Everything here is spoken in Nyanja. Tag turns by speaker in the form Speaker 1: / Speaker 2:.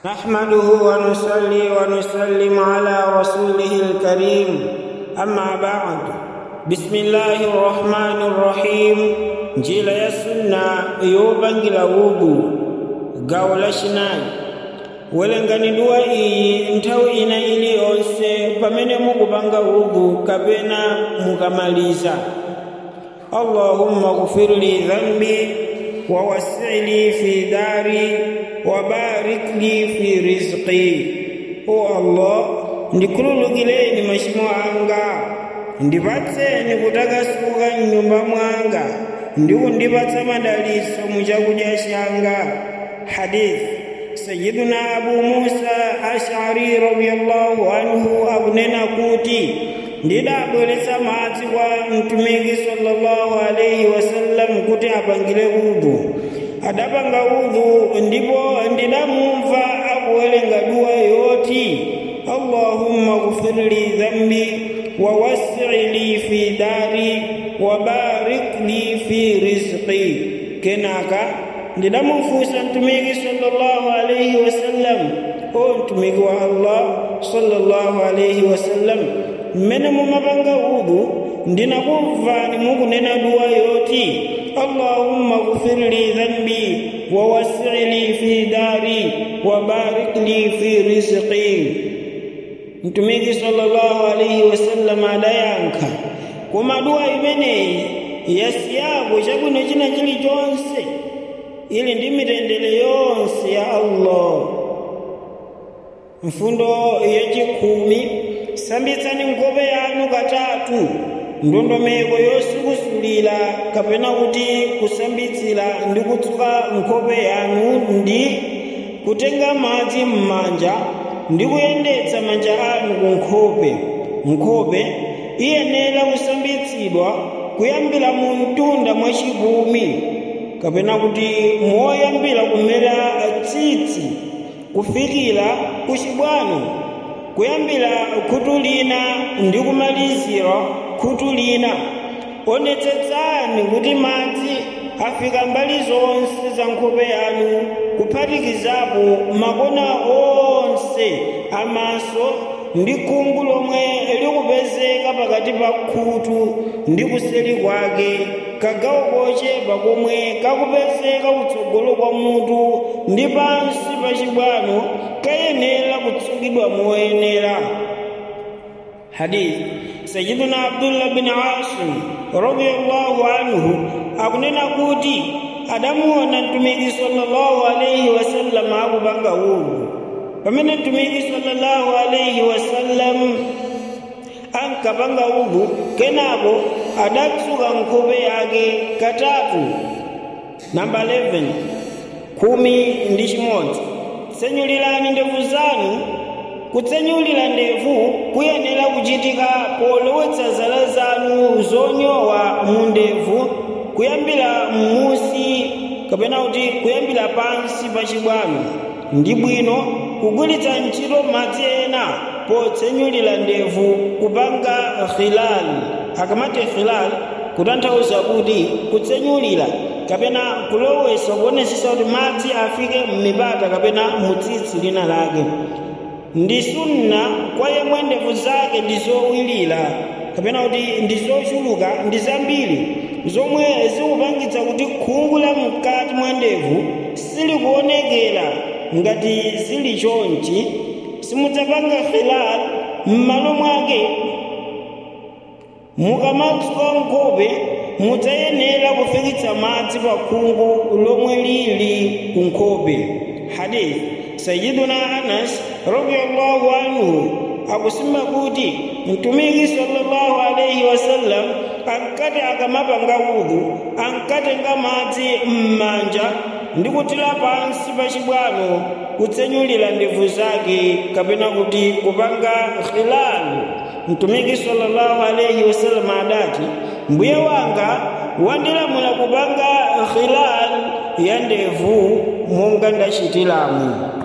Speaker 1: نحمده ونصلي ونسلم على رسوله الكريم أما بعد بسم الله الرحمن الرحيم njila ya sunna yobangira wugu gawo lachinayi welenganidwa iyi nthawi ina iliyonse pamene mukupanga wugu kapena mukamaliza allahumma ghfir li dhanbi ووسع لي في داري وبارك لي في رزقي o allah ndikhululukireni machimo anga ndipatseni kutakasuka mnyumba mwanga ndi kundipatsa madalitso mu chakudya changa hadith sayiduna abu musa ashari radiyallahu anhu akunena kuti ndidabweretsa madzi kwa mtumiki sallallahu alaihi wasallam kuti apangire udhu adapanga udhu ndipo ndidamumva akuwerenga duwa yoti allahumma ghfir li dhambi ووسع لي في داري وبارك لي في رزقي كناكا ndidamufunsa mtumiki sallallahu alaihi wasallam o mtumiki wa allah sallallahu alaihi wasallam mmene mumapanga udhu ndinakumvani mukunena duwa yoti allahumma ghfir li dhanbi wawasi li fi dari wabarik li fi rizqi mtumiki sallallahu alaihi wasallam adayankha koma duwa imeneyi yasiyapo chabwino china chilichonse ili ndi mitendere yonse ya allah mfundo yachikhumi sambitsani nkhope yanu katatu ndondomeko yosukusulira kapena kuti kusambitsira ndi kutsuka nkhope yanu ndi kutenga madzi m'manja ndi kuyendetsa manja anu ku nkhope nkhope iyenera kusambitsidwa kuyambira mu mtunda mwachipumi kapena kuti moyambira kumera tsitsi kufikira ku chibwano kuyambira khutu lina ndi kumalizira khutu lina onetsetsani kuti madzi afika mbali zonse za nkhope yanu kuphatikizapo makona onse amaso ndi khungu lomwe likupezeka pakati pa khutu ndi kuseli kwake kagawo kochepa komwe kakupezeka kutsogolo kwa mutu ndi pansi pa chibwano kayenera kutsukidwa moyenera hadith sayiduna abdullah bin asim radiyallahu anhu akunena kuti adamuona mtumiki sallallahu alaihi wasallam akupanga udhu pamene mtumiki sallallahu alaihi wasallam ankapanga udhu kenako adatsuka nkhope yake katatu namba 11 khumi ndi chimodzi tsenyulirani ndevu zanu kutsenyulira ndevu kuyenera kuchitika polowetsa zala zanu zonyowa mu ndevu kuyambira m'musi kapena kuti kuyambira pansi pa chibwano ndi bwino kugwiritsa ntchito madzi ena potsenyulira ndevu kupanga khilal akamati khilal kutanthauza kuti kutsenyulira kapena kulowesa kuonesesa kuti madzi afike m'mipata kapena mutsitsi lina lake ndi sunna kwa yemwe ndevu zake ndi zowirira kapena kuti ndi zochuluka ndi zambiri zomwe zikupangitsa kuti khungu la mkati mwa ndevu silikuonekera ngati zili chonchi simudzapanga khilal m'malo mwake mukamatsuka nkhope mudzayenera kufikitsa madzi pa khungu lomwe lili ku nkhope hadith sayiduna anas radiyallahu anhu akusimba kuti mtumiki sallallahu alaihi wasallam ankati akamapanga udhu ankatenga madzi m'manja ndi kutira pansi pa chibwano kutsenyulira ndevu zake kapena kuti kupanga khilal mtumiki sallallahu alaihi wasallam adati mbuye wanga wandilamula kupanga khilal ya ndevu monga ndachitiramu